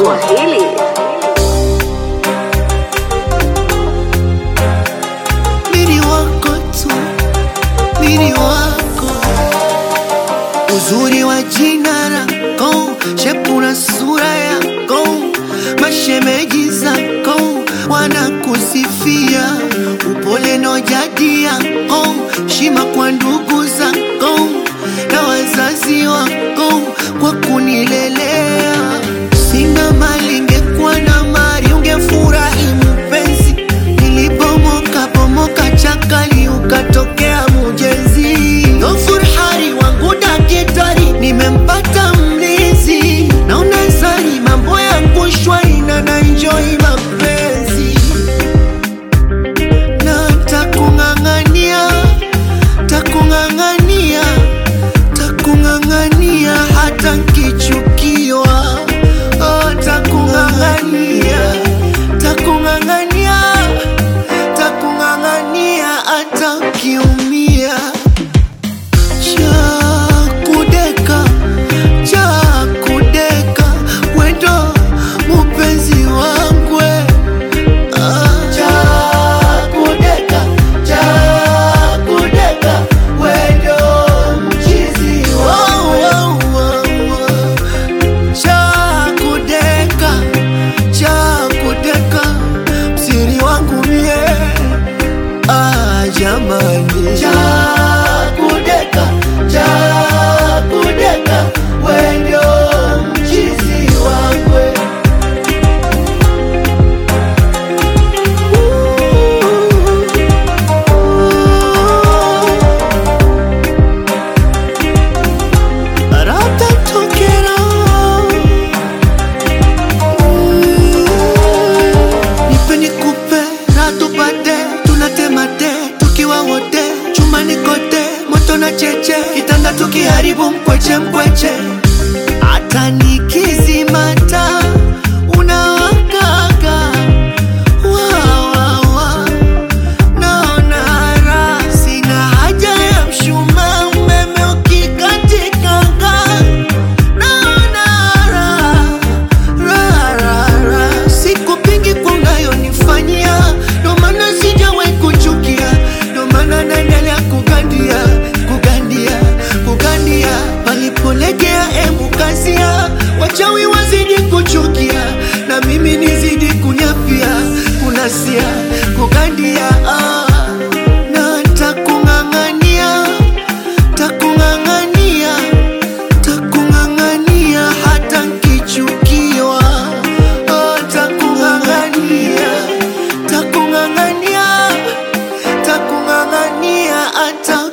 Swahili. Mini wako tu, mini wako, uzuri wa jina lako, shepu na sura yako, mashemeji zako wanakusifia, upole na jadi yako, shima kwa ndugu zako na wazazi wako kwa kunilelea. Sina mali, ingekuwa na mali ungefurahi mpenzi. Nilipomoka pomoka chakali, ukatokea mujezi. Gofurhari wangu dakitari, nimempata mlizi. Naona zari mambo yangu shwari na naenjoy mapenzi na takung'ang'ania, takung'ang'ania, takung'ang'ania hata nkichukiwa. Oh, takung'ang'ania, takung'ang'ania, takung'ang'ania hata nkiumia. Chakudeka, chakudeka, wendo mupenzi wangwe Chakudeka, chakudeka, wendo mchizi wangu. Chakudeka, chakudeka, msiri wangu mie. Ah, jamani. Chakudeka, chakudeka, wendo mchizi wangu. Ratatokera. Nipe nikupe na tupate, tunatemate tukiwa wote chumbani kote, moto na cheche, kitanda tukiharibu mkweche mkweche, hata nikizimata unawakaga wa, wa, wa. Naona raha, sina haja ya mshumaa, umeme ukikatikanga. Naona raha, raha, raha, raha. Sikupingi kwa unayonifanyia, ndo maana sijawahi kuchukia, ndo maana naendelea kugandia, kugandia, kugandia. Palipolegea emu kazia, wachawi wazidi kuchukia, na mimi nizidi kunyapia, kunasia, kugandia ah. Na takung'ang'ania, takung'ang'ania, takung'ang'ania hata nkichukiwa. Oh, takung'ang'ania, takung'ang'ania, takung'ang'ania hata